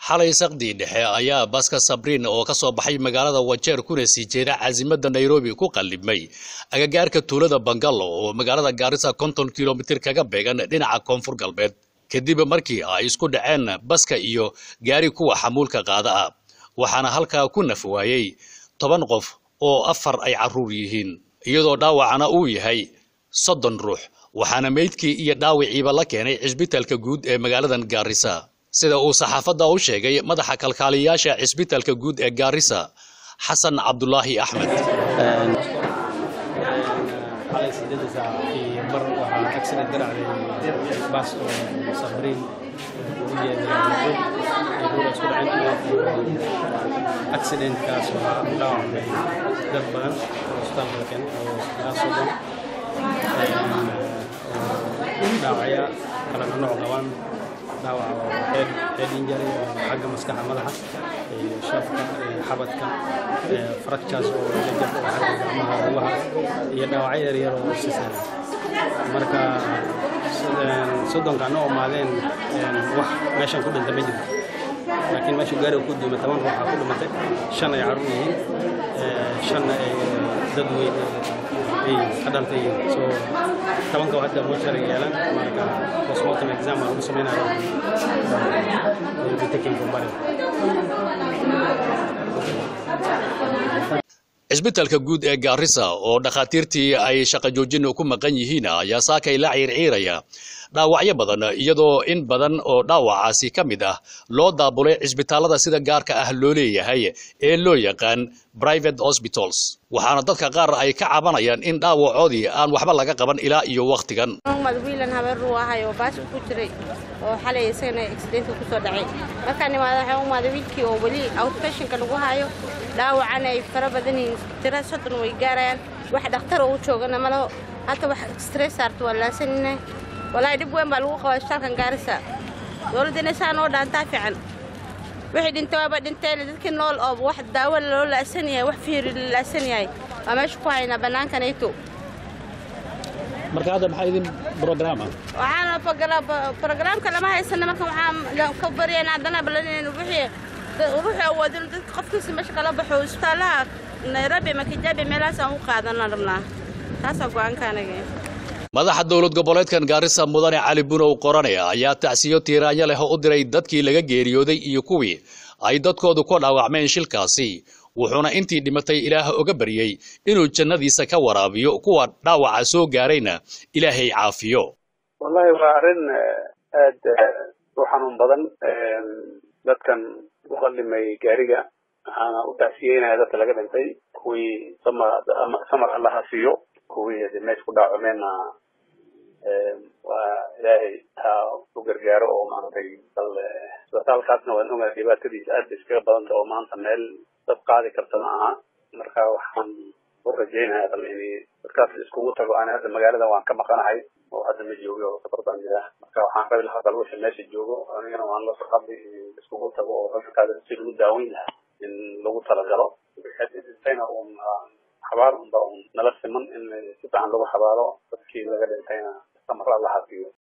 xalay saqdii dhexe ayaa baska sabriin oo ka soo baxay magaalada wajeer kuna sii jeeda caasimada nairobi ku qallibmay agagaarka tuulada bangalo oo magaalada gaarisa konton kilomitir kaga beegan dhinaca koonfur galbeed kadib markii ay isku dhaceen baska iyo gaari kuwa xamuulka qaada ah waxaana halkaa ku naf waayey toban qof oo afar ay carruur yihiin iyadoo dhaawacana uu yahay soddon ruux waxaana meydkii iyo dhaawiciiba la keenay cisbitaalka guud ee magaaladan gaarisa sida uu saxaafadda u sheegay madaxa kalkaaliyayaasha cisbitaalka guud ee gaarisa xasan cabdulaahi axmed xalay sideeda saac iyo bar waxaa accident ka dhacday bas oo sabriin u jeeda ruuda isku dhaceen accidentkaas waxaa u dhaawacmay dad badan oo isbitaalka la keenay oo ilaa soddon dhaawacya kala nooc qabaan dhaawac oo head head injury oo xagga maskaxa madaxa iyo shafka iyo xabadka fractures oo jajab oo xagga gacmaha lugaha iyo dhaawacyo yaryar oo si sahlan marka soddonka noo imaadeen wax meeshan ku dhintay ma jirto laakiin meesha gaariga ku dima toban ruuxa ku dhimatay shan ay carruur yihiin shanna ay dad weyn ay ka dhantay yihiin so tobanka hadda mochari yeelan marka postmortem exam aan lagu sameynaya will be taken from body cisbitaalka guud ee gaarisa oo dhakhaatiirtii ay shaqo joojin ku maqan yihiin ayaa saakay la ciirciiraya dhaawacyo badan iyadoo in badan oo dhaawacaasi ka mid ah loo daabulay cisbitaalada sida gaarka ah loo leeyahay ee loo yaqaan private hospitals waxaana dadka qaar ay ka cabanayaan in dhaawacoodii aan waxba laga qaban ilaa iyo wakhtigan wiilan habeen ruu ahay oo baas ku jiray oo xalay isagana accidentka ku soo dhacay markaan imaada waxaan u imaaday wiilkii oo weli outpatientka lagu hayo dhaawacana ay fara badan yihiin tira soddon way gaarayaan wax dhakhtar oo u joogana malaho hata wax stress saarto waa laasanina walaahi dhib weyn baa lagu qabaa isbitaalkan gaarisa dowladdana saa noo dhaantaa fiican wixii dhintay waaba dhinteen dadkii nool oo wax daawo loo laasan yahay wax fiiri la laasan yahay waa meesha ku haynaa bannaankanayto marka hadda maxaa idin brograama waxaana brograamka lama haysana marka waxaan ka baryaynaa haddana balanaynu wixii ruuxu awoodin dadka qofkiisa meesha kala baxo isbitaalaha nairobi ama kijabi meelahaas aan u qaadana rabnaa taasaa go-aanka anaga madaxa dowlad goboleedkan gaarisa mudane cali bunow qoranaya ayaa tacsiyo tiiraanyo leh u diray dadkii laga geeriyooday iyo kuwii ay dadkoodu ku dhaawacmeen shilkaasi wuxuuna intii dhimatay ilaah oga baryey inuu jannadiisa ka waraabiyo kuwa dhaawaca soo gaarayna ilaahay caafiyo wallahi waa arrin aad u xanuun badan dadkan u qallimay gaariga waxaana u tacsiyeynaya dadka laga dhintay kuwii samar samar allaha siiyo kuwii hade meesha ku dhaawacmeenna waa ilaahay ha u gargaaro oo maaragtay bal isbitaalkaasna waan ogahay dhibaatadiisa aad bay iskaga badanta oo maanta meel dad qaadi karta ma aha marka waxaan u rajaynaya bal in dadkaas iskugu tago ani hadda magaalada waan ka maqanahay oo hadda ma joogo oo safar baan jiraa marka waxaan rabi lahaa bal wixii meesha joogo anigana waan la saqabi iskugu tago oo dadkaas si lagu daaweyn lahaa in lagu talagalo dhintayna uun xabaar unba un nala siman in si fiican lagu xabaaro dadkii laga dhintayna samar allaha siiyo